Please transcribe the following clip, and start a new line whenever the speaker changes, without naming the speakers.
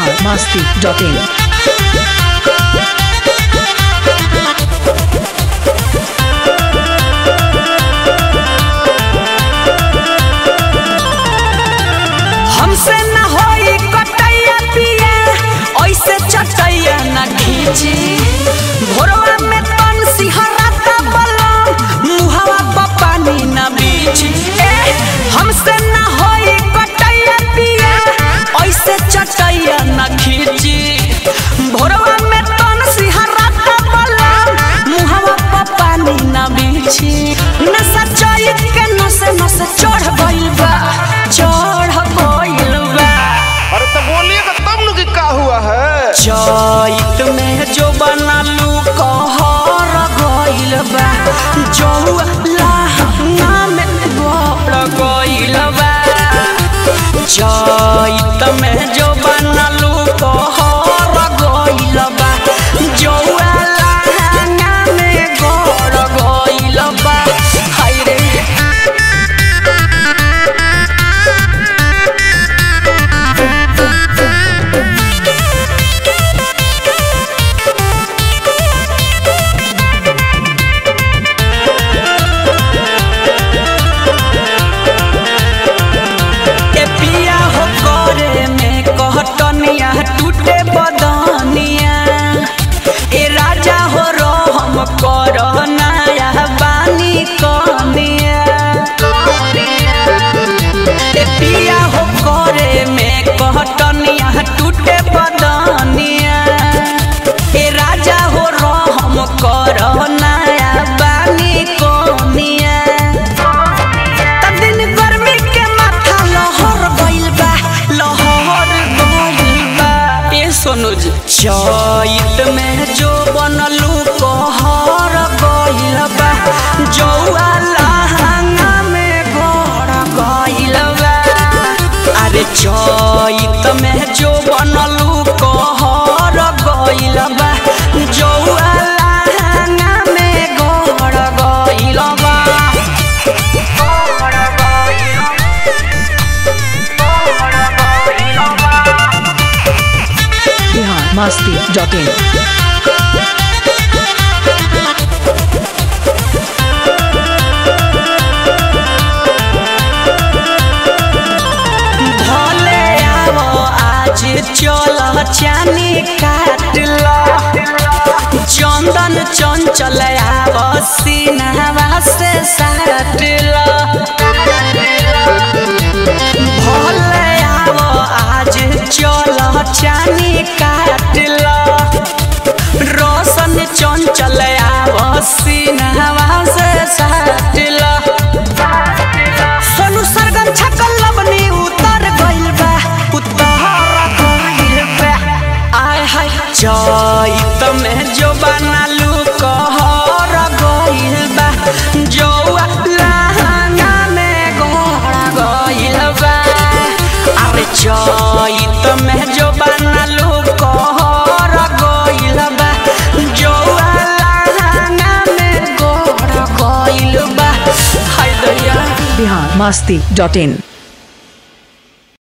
biharmasti.in
हमसे न होई कटैया पिया ऐसे चटैया न खींची भोरवा में तन सिहराता बलम मुहवा पर पानी न बीची ए हमसे न होई कटैया पिया ऐसे चटैया न खींची भोरवा में तन सिहराता बलम मुहवा पर पानी न बीची नशा चैत के नसे नसे चढ़ गइल बा चढ़ गइल बा
अरे तो बोलिएगा तब न कि का हुआ है
चैत में जो बनलू कहर गइल बा जौआ लहंगा में गड़ गइल बा चैत में जो बनलू कहर गइल बा जौआ लहंगा में गड़ गइल बा हाय रे ए पिया हो करे में कहतनिया टूटे बदनिया ए राजा हो रहम कर नया बानी कनिया ए पिया हो करे में कहतनिया टूटे बदनिया ए राजा हो रहम कर नया बानी कनिया त दिन गर्मी के माथा लहर गइल बा लहर गइल बा ए सोनू जी चैत में जो बनलू कहर गइल बा जौआ लहंगा में गड़ गइल बा अरे चैत में जो बनलू कहर गइल बा जौआ लहंगा में गड़ गइल बा
biharmasti.in
भले आवो आज चल चानी काट लो चंदन चंचल आवो सीनावा से साट लो भले आवो आज चल चानी काट लो रोशन चंचल आवो सीनावा से साट लो सोनू सरगम छकल लबनी उतर गइल बा उतर गइल बा आय हाय चैत में जो बनालू कहर गइल बा जौआ लहंगा में गड़ गइल बा अरे चैत में जो बनालू कहर गइल बा जौआ लहंगा में गड़ गइल बा हाय दैया
biharmasti.in